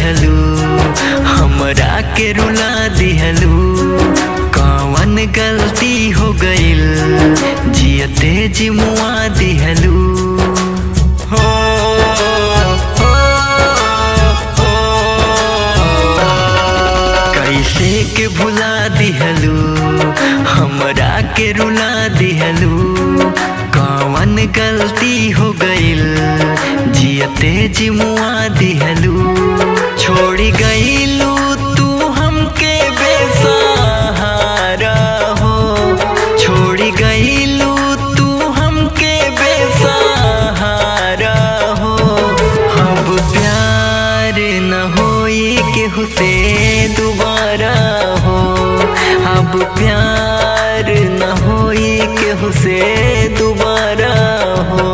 दिहलू हमरा के रुला दिहलू कौन गलती हो गइल जियते जिमुआ दिहलू हो हो, हो। कैसे के भुला दिहलू हमरा के रुला दिहलू कौन गलती हो गइल जियते जिमुआ दिहलू छोड़ी गइलू तू हमके बेसहारा हो छोड़ी गइलू तू हमके बेसहारा हो अब प्यार न होई केहू से दोबारा हो अब प्यार न होई केहू से दोबारा हो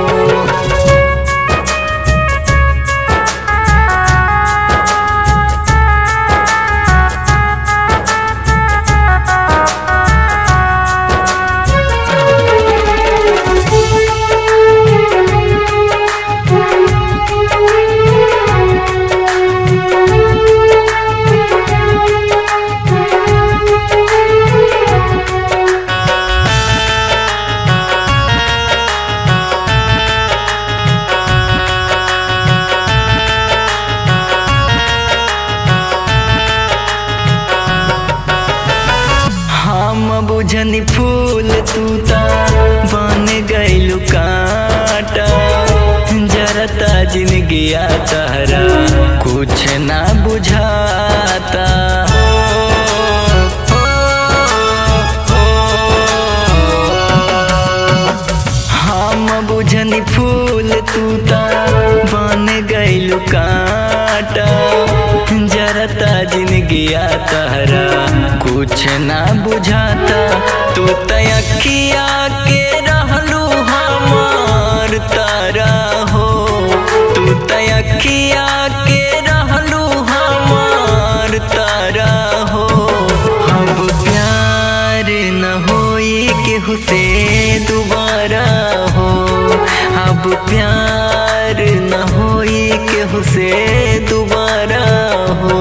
हम बुझनी फूल तू ता बन गइलू कांटा जरता जिंदगी तहरा कुछ ना बुझाता हम बुझनी फूल तू ता बन गइलू कांटा जरता जिंदगी तहरा कुछ ना बुझाता तू तयखिया के रहलू हमार तारा हो तू तयखिया के रहलू हमार तारा हो अब प्यार न होई केहू से दोबारा हो अब प्यार न होई केहू से दोबारा हो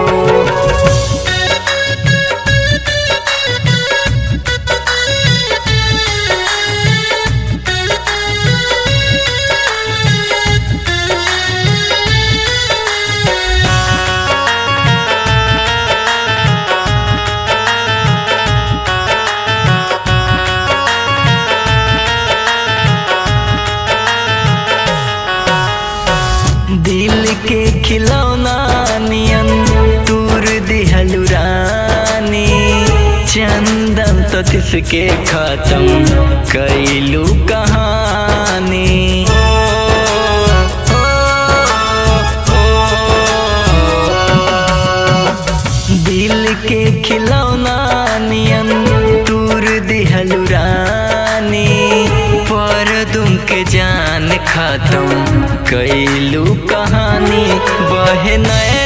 दिल के खिलौना नियन दूर दिहलु रानी चंदन तो तिसके खत्म कैलू कहानी दिल के खिलौना नियन दूर दिहलु रानी पर तुम के जान खत्म कैलू कहानी बहे नए